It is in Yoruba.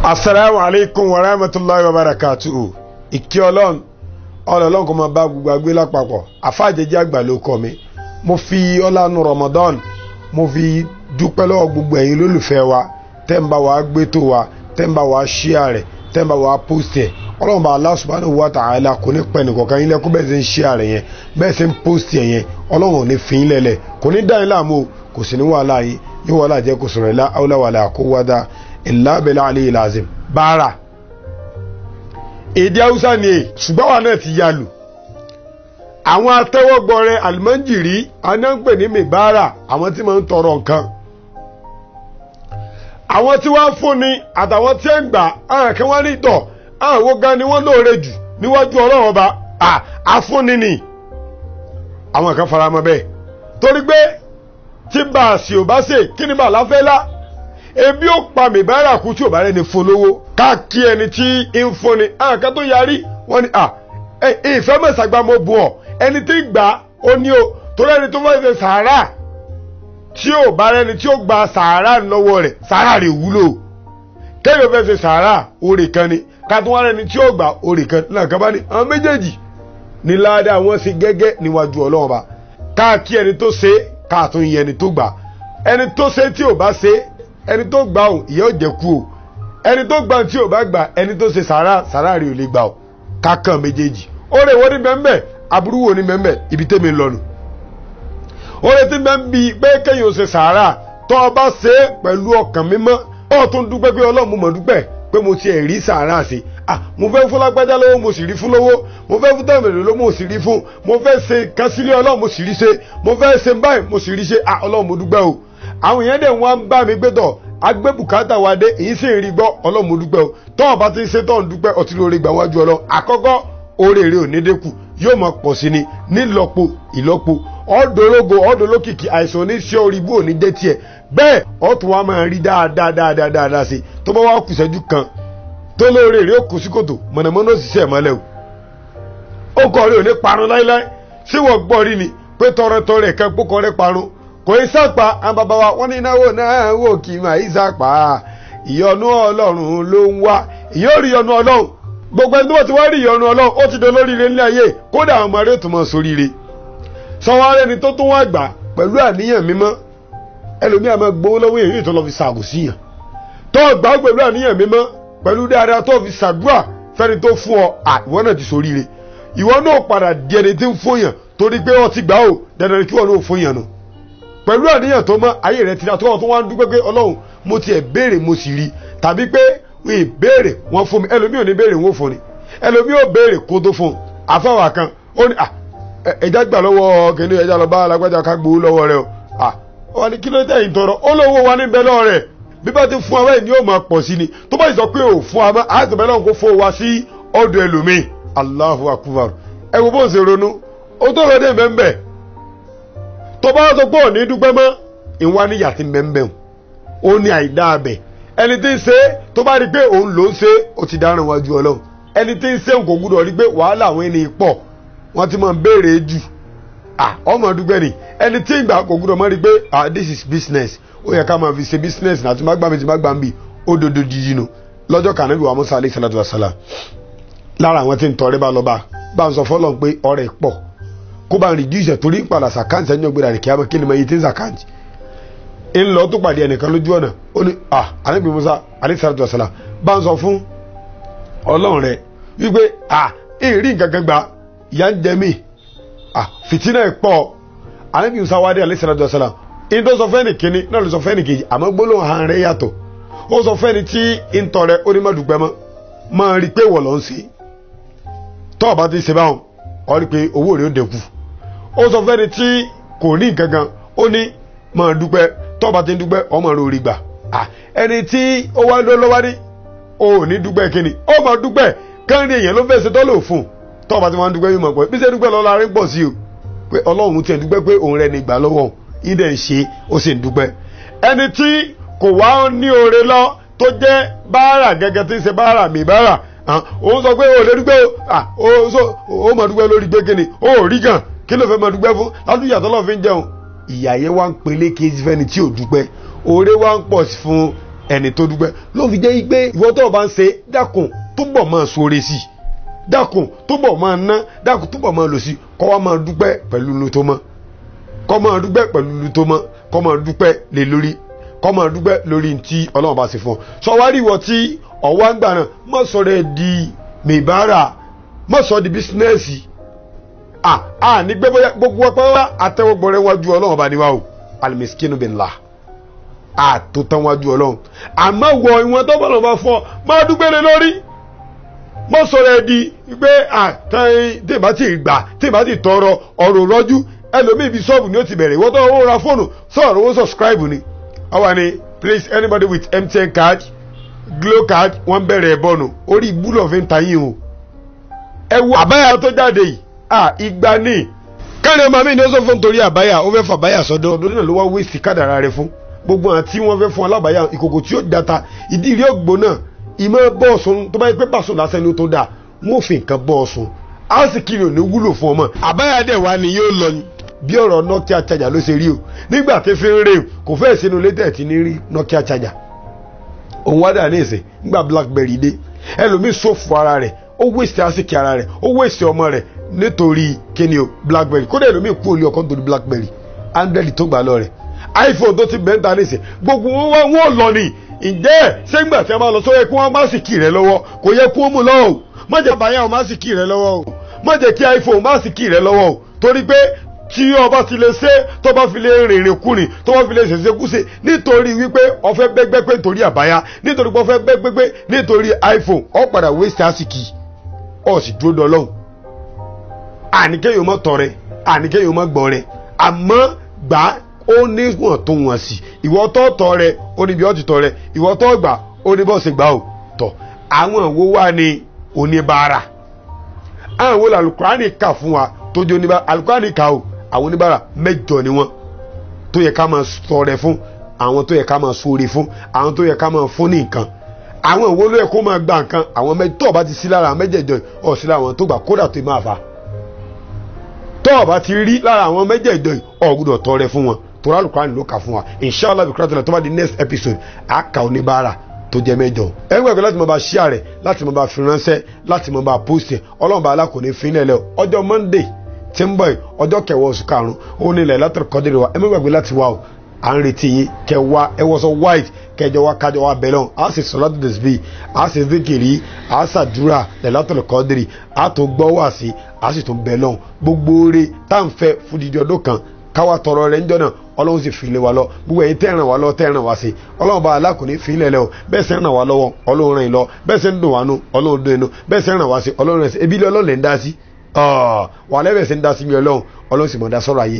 asalaamu aleykum wa rahmatulahi wa barakatuhu ìkí ọlọ́run ọlọ́run kò máa bá gbogbo àgbé lápapọ̀ àfáàjẹjẹ àgbà ló kọ́ mi mo fi ọlànà Ramadan mo fi dúpẹ́ lọ́wọ́ gbogbo ẹ̀yin lólùfẹ́ wa tẹ́ ń bá wa gbé tó wa tẹ́ ń bá wa ṣíà rẹ̀ tẹ́ ń bá wa post ẹ̀ ọlọ́run bá Allah subhanahu wa ta'ala kò ní pẹ́ nìkọ̀ọ̀kan yín lẹ́kọ́ bẹ́ẹ̀ ṣe ń ṣíà rẹ̀ yẹn bẹ́ẹ̀ ṣe ń post ẹ̀ yẹn ọlọ́run ò ní fi yín lẹ́lẹ̀ kò ní dá yín láàmú kò sì ní wàhálà yín yóò wàhálà jẹ́ kò sọ̀rọ̀ ilá awla wala quwwata illa billahi aliyyil azim báárà èdè haúsá ni èyí ṣùgbọ́n wà náà ti yá lù àwọn atẹ́wọ́gbọ̀rẹ́ àlùmọ́njìrí anáǹpè ní mìbára àwọn tí máa ń tọrọ nǹkan àwọn tí wọ́n fún ni àtàwọn tí ń gbà àwọn kan wọ́n ní tọ̀ àwọn wo gan ni wọ́n lóore jù níwájú ọlọ́run ọba àfúnni ni àwọn kan fara mọ́ bẹ́ẹ̀ torí pé tí bá a sì ò bá ṣe kí ni bá a láfẹ́ lá ebi ó pa mìbára kú tí ò bá rẹni fún lówó káàkiri ẹni tí ń fúnni àwọn kan tó yarí wọ́n ní ìfẹ́ mẹ́sàgbà mo bù ọ́ ẹni tí gbà ó ní o torí ẹni tó fẹ́ ṣe sàárà tí ò bá rẹni tí ó gba sàárà lọ́wọ́ rẹ̀ sàárà rẹ̀ wúlò kéèyàn fẹ́ ṣe sàárà orí kan ni kátó wá rẹni tí ó gbà orí kan náà kan bá ní àwọn méjèèjì ní ládàá wọn sì gẹ́gẹ́ níwájú ọlọ́run ba káàkiri ẹni tó ṣe káàtó yẹ ẹni tó gbà ẹni tó ṣe tí ò bá ṣe ẹni tó gbà ò ìyẹ́ ò jẹ́ kú o ẹni tó gbà tí ò bá gbà ẹni tó ṣe sàárà sàárà rẹ̀ ò lè gbà o kákan méjèèjì oore wo ni bẹ́ẹ̀ aburú wo ni bẹ́ẹ̀ ibi tẹ́mi ń lọ́nu. oore tí bẹ́ẹ̀ bí pé kéèyàn ṣe sàárà tó o bá ṣe é pẹ̀lú ọkàn mímọ́ ó tún dúpẹ́ pé ọlọ́run mo mọ̀ dúpẹ́ pé mo ti rí sàárà sí ah mo fẹ́ fún lágbájá lọ́wọ́ mo sì rí fún lọ́wọ́ mo fẹ́ fún tẹ̀mẹ̀rẹ̀ lọ́wọ́ mo sì rí fún mo fẹ́ ṣe kásílẹ̀ ọlọ́run mo sì rí ṣe mo fẹ́ ṣe báyìí mo sì rí ṣe ah ọlọ́run mo dúpẹ́ o àwọn èèyàn dẹ̀ wọ́n ń bá mi gbé tọ̀ agbé bùkátà wa dé èyí sì ń rí gbọ́ ọlọ́run mo dúpẹ́ o tọ́wọ́n bá ti ṣe tọ́wọ́n dúpẹ́ ọtí lórí gbà wájú ọlọ́run àkọ́kọ́ oríire ò ní dínkù yóò máa pọ̀ sí ni nílọ́po ìlọ́po ọ̀dọ́lógo ọ̀dọ́lókìkì àìsàn oníṣẹ́ orí ibú òní jẹ́ tiẹ̀ bẹ́ẹ̀ ọ̀tún wa máa rí dáadáa dáadáa dáadáa sí tó bá wá kù ìṣẹ́jú kan tó lóore rèé kù sí kòtò mọ̀nàmọ́ná òṣìṣẹ́ ìmọ̀lẹ́ o ó kọ́ rí òní parun láíláí sí wọ́n gbọ́ rí ni pé tọrẹtọrẹ kan pókọ rẹ parun kò í sàpà àwọn bàbá wa wọ́n ní náwó náà wò kì í máa í sàpà ìyọnu ọlọ́run ló ń wá ìyóò rí ìyọnu ọlọ́run gbogbo ẹni tó ti wá rí ìyọnu ọlọ́run ó ti dolóríire nílé ayé kódà àwọn ọmọ rẹ̀ tó mọ̀ sóríire sanwó-ara ẹni tó tún wá gbà pẹ̀lú àníyàn mímọ́ ẹlòmíà máa gbowó lọ́wọ́ èyí tó lọ fi ṣàgò sí yàn tó gbà pẹ̀lú àníyàn mímọ́ pẹ̀lú dáadáa tó fi ṣàdúrà fẹ́ni tó fún ọ ìwọ náà ti sóríire ìwọ náà padà di ẹni tí ń fún yàn torí pé ọ ti gbà ó dandan kí wọn náà fún yàn nù pẹ̀lú àníyàn tó mọ́ ayé rẹ̀ ti dá tó wọn tó wá ń dúpẹ́ pé ọlọ́run mo tiẹ̀ béèrè mo sì rí tàbí pé wọ́n ìbéèrè wọ́n fún mi ẹlòmíì ò ní béèrè wọ́n fún ni ẹlòmíì ò béèrè kó tó fún un àfáwà kan ó ní ẹja gbà lọ́wọ́ kìnìún ẹja lọ bá alágbájá ká gbowó lọ́wọ́ rẹ o wọ́n ní kí ló dé ìtọrọ ó lówó wa níbẹ̀ lọ́wọ́ rẹ̀ bí bá ti fún wa báyìí ni yóò máa pọ̀ sí ni tó bá sọ pé ò fún wa mọ́ àti bẹ́ẹ̀ lọ́wọ́ kó fún wa sí ọ̀dọ̀ ẹlòmíì Allahu akbar ẹ wo bó ń ṣe ronú ó tó rọ dé bẹ́ẹ̀ tó bá sọ pé ò ní dúpẹ́ mọ́ ìwà níyà ti bẹ́ẹ̀ ó ní àìdá abẹ ẹni tí ń ṣe tó bá rí i pé òun ló ń ṣe ó ti dáràn wájú ọlọ́run ẹni tí ń ṣe kò gbúdọ̀ rí i pé wàhálà àwọn ènìyàn pọ̀ wọ́n ti máa ń béèrè jù ọmọ dúpẹ́ ni ẹni tí ìgbà kò gbúdọ̀ mọ́ rí i pé this is business ó yẹ ká máa fi ṣe business náà tí má gbà mí tí má gbà mí ó dodo dídí nu lọ́jọ́ kan níbi wa musa alayhi salatu wa salam lára àwọn tí ń tọrẹ bá lọ bá bá ń sọ fọlọ́n pé ọrẹ pọ̀ kó bá ń reduce torí padà sàkáǹtì ẹni ọgbẹ́dà rẹ̀ kí á máa kí ni máa yí tí ń sàkáǹtì ń lọ tó pàdé ẹnìkan lójú ọ̀nà ó ní à ànábì musa alayhisalatu wasalam bá ń sọ fún ọlọ́run rẹ wípé à ìrí nǹkan kan gba ìyá ń jẹ mí à fìtínà ẹ̀ pọ̀ ànábì musa wádé alayhisalatu wasalam in tó sọ fẹ́ni kínní náà ló sọ fẹ́ni kejì àmọ́ gbólóhùn hàn rẹ yàtọ̀ ó sọ fẹ́ni tí ń tọrẹ ó ní má dùgbẹ́ mọ́ máa rí i pé wọ̀ lọ́ ń ṣe tọ́ ọ̀bá ti ṣe báwọn ọ rí i pé owó rẹ̀ ó dẹ̀kù ó sọ fẹ́ni tí kò ní nǹkan kan ó ní máa dúpẹ́ tọ́ba ti ń dúpẹ́ ọmọ rẹ̀ orí gbà ẹni tí ó wá ló lọ́wọ́ ní o ò ní dúpẹ́ kínní ó máa dúpẹ́ káńrí èèyàn ló fẹ́ ṣe tọ́lọ̀ fún tọ́ba ti máa ń dúpẹ́ yóò mọ̀ pé bí ṣe dúpẹ́ lọ́la rí pọ̀ sí o pé ọlọ́run tiẹ̀ dúpẹ́ pé òun rẹ̀ ní gbà lọ́wọ́ ìdẹ̀ ń ṣe ó sì ń dúpẹ́ ẹni tí kò wá ní oore lọ tó jẹ́ báárà gẹ́gẹ́ tí ń ṣe báárà mi báárà òun sọ pé o lè dúpẹ́ o ó máa dúpẹ́ lórí pé kínní o ò rí gan kí ló fẹ́ máa dúpẹ́ fún ládùúgbò àtọ́lọ́ fi ń jẹun ìyà yẹn wá ń pelé kejì fẹ́ni tí ò dúpẹ́ oore wá ń pọ̀ fún ẹni tó dúpẹ́ ló fi jẹ́ pé ìwọ tó o bá ń ṣe dákun túbọ̀ máa sóore sí i dákun túbọ̀ máa ná dákun túbọ̀ máa lò sí i kọ́ wa máa dúpẹ́ pẹ̀lú lu tó mọ́ kọ́ máa dúpẹ́ pẹ̀lú lu tó mọ́ kọ́ máa dúpẹ́ lé lórí kọ́ máa dúpẹ́ lórí tí ọlọ́run bá ṣe fún ọ sọ wá rí ìwọ tí ọ̀wá ń gbà náà má sọ rẹ di mìbára má sọ di bísínẹ́sì à à ní gbé bóyá gbogbo ọpẹ́ wá àtẹwọ́gbọ̀n rẹ wájú ọlọ́run bá níwá o alimiskinu billah àtòtán wájú ọlọ́run àmọ́ wọ ìwọ̀n tó bọ̀ lọ́wọ́ fún ọ máa dúpẹ́ lé lórí mọ́ sọ̀rọ̀ ẹ di pé tí ìbá ti gbà tí ìbá ti tọrọ ọ̀rọ̀ rọ́jú ẹlòmíì bíi sọ́ọ̀bù ni ó ti bẹ̀rẹ̀ ìwọ́n tó owó ra fóònù sọ̀rọ̀ owó subscribe ni ọwọ́ ni please anybody with MTN card Glo card wọ́n bẹ̀rẹ̀ ẹ̀ bọ́ọ̀nù orí ìbúlọ̀ fi ń ta yín o ẹ wo àbáyà tó jáde yìí à ìgbà ní káàrin ọmọ mi ni ó sọ fún torí àbáyà ó fẹ́ fà báyà sọ́dọ̀ ọdún náà ló wá wéèsì kádàrà rẹ fún gbogbo àti wọn fẹ́ fún alábàáyà ìkòkò tí ó data ìdí ìrí ògbóná ìmọ̀ bọ́ọ̀sùn tó bá yẹ pé pàṣùn lásán ni ó tó dáa wọn ò fi nǹkan bọ́ọ̀sùn á sì kiri òní wúlò fún ọmọ. àbáyá dẹ̀ wá ni yóò lọ bí ọ̀rọ̀ Nokia charger ló ṣe rí o nígbà tí fi ń rè kò fẹ́ sínú létẹ̀ tí ní rí Nokia charger òun wá dà ní ìsìn nígbà Blackberry dé ẹlòmíì sófò ara rẹ̀ ó wéṣẹ̀ àsìkè ara rẹ̀ ó wéṣẹ̀ ọmọ rẹ̀ nítorí kíni o Blackberry kódà ẹlòmíì kú òlì ọkọ̀ nítorí Blackberry Android tó gbà lọ rẹ̀ iPhone tó ti bẹ́ńtà ní ìsìn gbogbo wọn wá wọn lọ ni ǹjẹ́ sẹ́gbà tí a máa lọ sọ yẹ kí wọ́n má sì kì rẹ lọ́wọ́ kò yẹ kó mú lọ́wọ́ o má jẹ́ bàyà o má sì kì rẹ lọ́wọ́ o má jẹ́ kí iPhone má sì kì rẹ lọ́wọ́ o torí pé tí ọba ti lè ṣe tó bá fi lè rìnrìn kùnrin tó bá fi lè ṣèṣe kúṣe nítorí wípé ọfẹ gbẹgbẹgbẹ nítorí àbáyá nítorí pé ọfẹ gbẹgbẹgbẹ nítorí iPhone ọ padà waste àsìkì ọ sì dúró dọlọ́hùn àníkéyìn mọ́ tọrẹ àníkéyìn mọ́ gbọ́rẹ àmọ́ gbà ó ní wọn tó wọn sí ìwọ tó tọ rẹ ó ní bí ọ ti tọ rẹ ìwọ tó gbà ó ní bọ́ ṣe gbà ó tọ àwọn wo wà ní oníbàárà àwọn wo làlùkùránì kà fún wa tó jẹ́ oníbàárà àlùkùránì kà ó àwọn oníbàárà mẹ́jọ ni wọn tó yẹ ká máa ṣọrẹ fún àwọn tó yẹ ká máa ṣoore fún àwọn tó yẹ ká máa fún ní nǹkan àwọn ìwo ló yẹ kó máa gba nǹkan àwọn mẹ́jọ tó o bá ti sí lára àwọn mẹ́jẹ̀ẹ̀jọ ọ̀ sí lára àwọn tó gbà kódà tó máa fa tó o bá ti rí lára àwọn mẹ́jẹ̀ẹ̀jọ ọ̀ gbọ́dọ̀ tọrẹ fún wọn tora alukurani ló kà fún wa inshallah bikura tó la tó bá di next episode a kà ó ní bára tó jẹ mẹ́jọ. ẹ ń gbàgbé láti máa bá share rẹ̀ láti máa bá fi ránṣẹ́ láti máa bá post ẹ̀ ọlọ́run bá alákòóní fínlẹ̀ lẹ̀ ọjọ́ monday tí ń bọ̀ ọjọ́ kẹwàá oṣù karùn-ún ó ní ilẹ̀ látọ̀rọ̀ kọ́dìrì wa ẹ má gbàgbé láti wá o à ń retí yín kẹwàá ẹ wọ́sọ white kẹjọ wa kájọ wa bẹ̀rẹ̀ ọ̀hún a sì sọ̀rọ̀ tó dẹ̀sí a sì zikiri a sàdúrà lẹ̀ látọ̀rọ̀ kọ́dìrì a tó gbọ́ wá sí a sì tún bẹ̀rẹ̀ ọ̀hún gbogbo oore tá à ń fẹ́ fúdìdí ọdún kan káwa tọrọ rẹ̀ ńjọ́ náà ọlọ́run sì fi lé wa lọ gbogbo ẹ̀yin tẹ́ ràn wá lọ tẹ́ ràn wá sí ọlọ́run bá alákùnrin fi lẹ̀ lẹ́ o bẹ́ẹ̀ sẹ́ ràn wá lọ́wọ́ ọlọ́run ràn yín lọ bẹ́ẹ̀ sẹ́ ń dùn wá nù ọlọ́run dùn yín nù bẹ́ẹ̀ sẹ́ ràn wá sí ọlọ́run ràn sí ebi ilé ọlọ́run lè ń dá sí wà lẹ́bẹ̀ẹ́ sẹ́ ń dá sí mi ọlọ́run ọlọ́run sì mọ̀ dá sọ́rọ̀ ayé